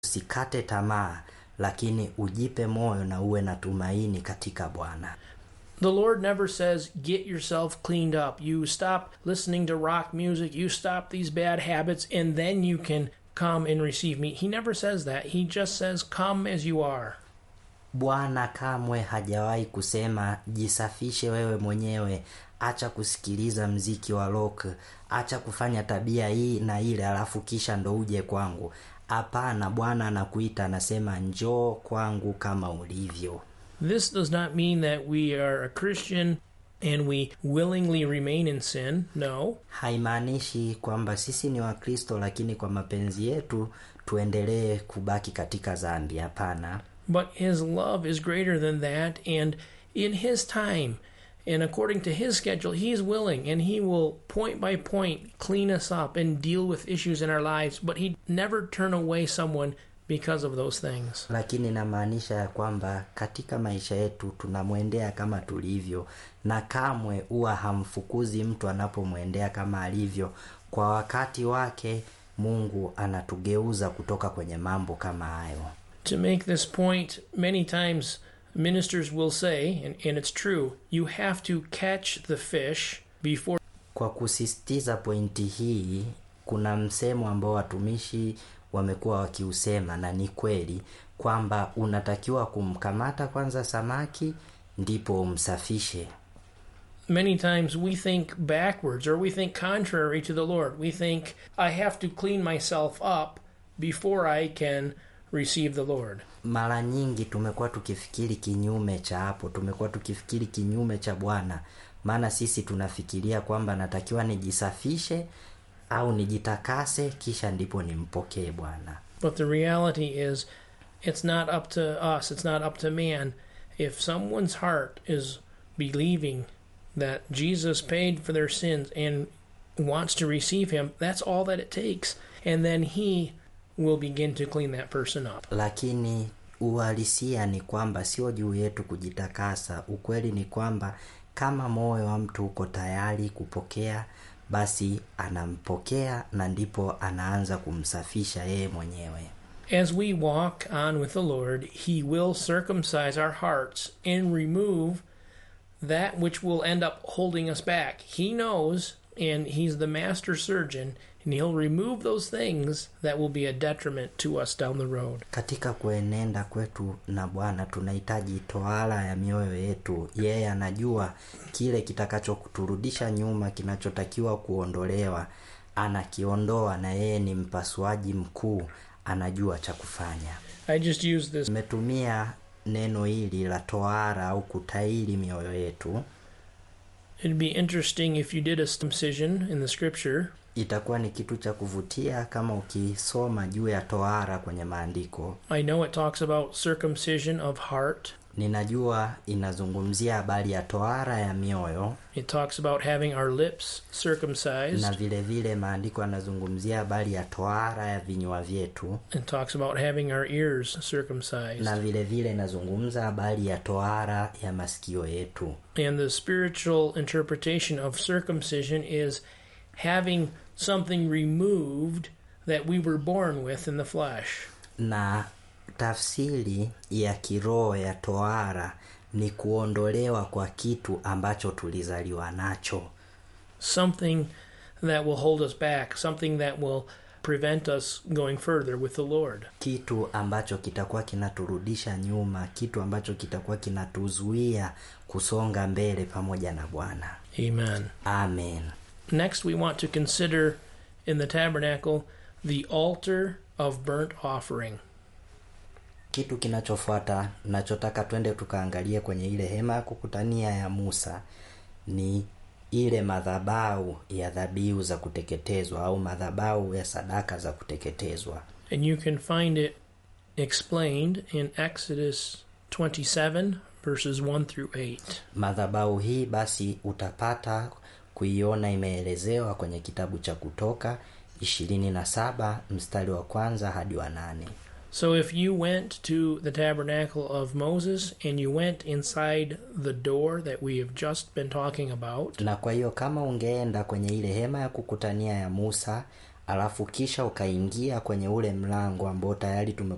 usikate tamaa lakini ujipe moyo na uwe na tumaini katika bwana The Lord never says, get yourself cleaned up. You stop listening to rock music, you stop these bad habits, and then you can come and receive me. He never says that. He just says, come as you are. bwana kamwe hajawahi kusema jisafishe wewe mwenyewe acha kusikiliza mziki wa rock acha kufanya tabia hii na ile alafu kisha ndo uje kwangu hapana bwana anakuita anasema njoo kwangu kama ulivyo This does not mean that we are a Christian and we willingly remain in sin. No. haimaanishi kwamba sisi ni wakristo lakini kwa mapenzi yetu tuendelee kubaki katika dhambi hapana But His love is greater than that, and in His time and according to His schedule, He is willing and He will point by point clean us up and deal with issues in our lives. But He'd never turn away someone because of those things. lakini inamaanisha ya kwamba katika maisha yetu tunamwendea kama tulivyo na kamwe huwa hamfukuzi mtu anapomwendea kama alivyo kwa wakati wake mungu anatugeuza kutoka kwenye mambo kama hayo To make this point, many times ministers will say, and, and it's true, you have to catch the fish before kwa kusisitiza pointi hii kuna msemo ambao watumishi wamekuwa wakiusema na ni kweli kwamba unatakiwa kumkamata kwanza samaki ndipo umsafishe many times we think backwards or we think contrary to the Lord. We think, I have to clean myself up before I can receive the Lord. mara nyingi tumekuwa tukifikiri kinyume cha hapo tumekuwa tukifikiri kinyume cha bwana maana sisi tunafikiria kwamba natakiwa nijisafishe au nijitakase kisha ndipo nimpokee bwana But the reality is, it's not up to us, it's not up to man. If someone's heart is believing that Jesus paid for their sins and wants to receive him, that's all that it takes. And then he will begin to clean that person up. lakini uhalisia ni kwamba sio juu yetu kujitakasa ukweli ni kwamba kama moyo wa mtu uko tayari kupokea basi anampokea na ndipo anaanza kumsafisha yeye mwenyewe As we walk on with the Lord, He will circumcise our hearts and remove that which will end up holding us back. He knows, and He's the master surgeon, and He'll remove those things that will be a detriment to us down the road. katika kuenenda kwetu na bwana tunahitaji tohara ya mioyo yetu yeye anajua kile kitakachoturudisha nyuma kinachotakiwa kuondolewa anakiondoa na yeye ni mpasuaji mkuu anajua cha kufanya I just use this. tumetumia neno hili la tohara au kutairi mioyo yetu It'd be interesting if you did a circumcision in the scripture itakuwa ni kitu cha kuvutia kama ukisoma juu ya tohara kwenye maandiko I know it talks about circumcision of heart. ninajua inazungumzia habari ya tohara ya mioyo It talks about having our lips circumcised. na vile vile maandiko yanazungumzia habari ya tohara ya vinywa vyetu It talks about having our ears circumcised. na vile vile inazungumza habari ya tohara ya masikio yetu And the spiritual interpretation of circumcision is having something removed that we were born with in the flesh. na tafsiri ya kiroho ya tohara ni kuondolewa kwa kitu ambacho tulizaliwa nacho Something that will hold us back, something that will prevent us going further with the Lord. kitu ambacho kitakuwa kinaturudisha nyuma kitu ambacho kitakuwa kinatuzuia kusonga mbele pamoja na bwana Amen. amen Next, we want to consider in the tabernacle the altar of burnt offering. kitu kinachofuata nachotaka twende tukaangalie kwenye ile hema ya kukutania ya musa ni ile madhabau ya dhabihu za kuteketezwa au madhabau ya sadaka za kuteketezwa And you can find it explained in Exodus 27, verses 1 through 8. madhabau hii basi utapata kuiona imeelezewa kwenye kitabu cha kutoka ishirini na saba mstari wa kwanza hadi wa nane So if you went to the tabernacle of Moses and you went inside the door that we have just been talking about, na kwa hiyo kama ungeenda kwenye ile hema ya kukutania ya musa alafu kisha ukaingia kwenye ule mlango ambao tayari tume